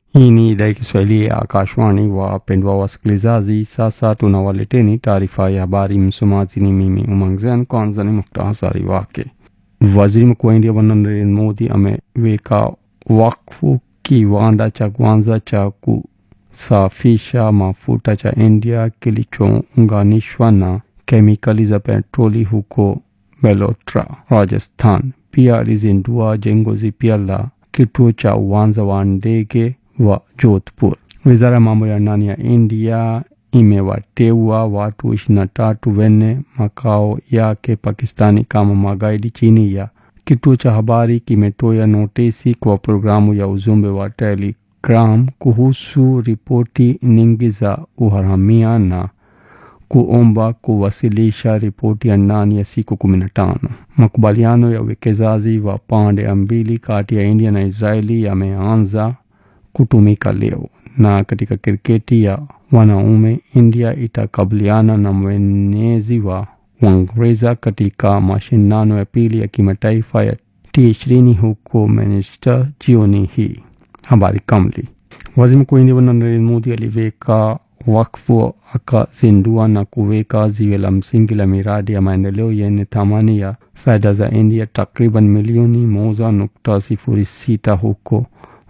Hii ni idhaa ya Kiswahili ya Akashwani. Wapendwa wasikilizaji, sasa tunawaleteni taarifa ya habari. Msomaji ni mimi Umangzen. Kwanza ni muhtasari wake. Waziri Mkuu wa India Bwana Narendra Modi ameweka wakfu kiwanda cha kwanza cha kusafisha mafuta cha India kilichounganishwa na kemikali za petroli huko Belotra, Rajasthan. Pia alizindua jengo jipya la kituo cha uwanja wa ndege wa Jodhpur. Wizara ya mambo ya ndani ya India imewateua watu ishirini na tatu wenye makao yake Pakistani kama magaidi chini ya kituo cha habari kimetoa notisi kwa programu ya ujumbe wa Telegram kuhusu ripoti nyingi za uharamia na kuomba kuwasilisha ripoti ya ndani ya siku kumi na tano. Makubaliano ya uwekezaji wa pande mbili kati ya India na Israeli yameanza kutumika leo. Na katika kriketi ya wanaume, India itakabiliana na mwenyeji wa Uingereza katika mashindano ya pili ya kimataifa ya T20 huko Manchester jioni hii. Habari kamili. Waziri Mkuu wa India Bwana Narendra Modi aliweka wakfu akazindua na kuweka ziwe la msingi la miradi ya maendeleo yenye thamani ya fedha za India takriban milioni moja nukta sifuri sita huko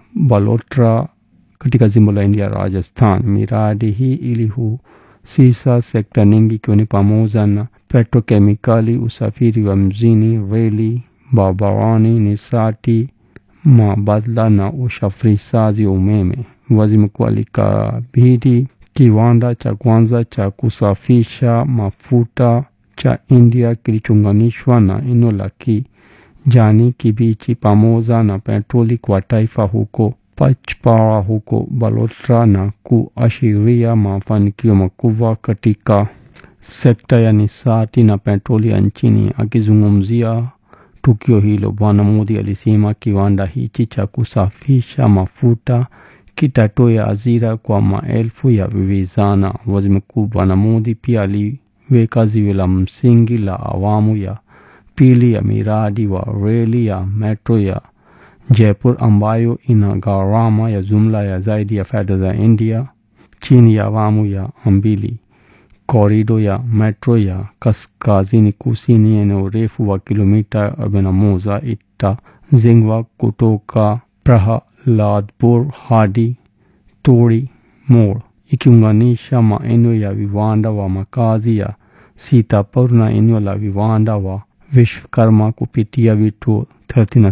Balotra katika jimbo la India Rajasthan. Miradi hii ilihusisha sekta nyingi ikiwa ni pamoja na petrokemikali, usafiri wa mjini, reli, barabarani, nishati mabadala na usafirishaji wa umeme. Waziri mkuu alikabidhi kiwanda cha kwanza cha kusafisha mafuta cha India kilichounganishwa na eneo la kijani kibichi pamoja na petroli kwa taifa huko Pachpara huko Balotra na kuashiria mafanikio makubwa katika sekta ya nishati na petroli ya nchini. Akizungumzia tukio hilo, Bwana Modi alisema kiwanda hichi cha kusafisha mafuta kitatoa ajira kwa maelfu ya vijana. Waziri Mkuu Bwana Modi pia aliweka ziwe la msingi la awamu ya pili ya miradi wa reli ya metro ya Jaipur ambayo ina gharama ya jumla ya zaidi ya fedha za India chini ya awamu ya mbili. Korido ya metro ya kaskazini kusini yenye urefu wa kilomita 41 itajengwa kutoka Prahaladpur hadi Tori More ikiunganisha maeneo ya viwanda wa makazi ya Sitapur na eneo la viwanda wa Vishwakarma kupitia vituo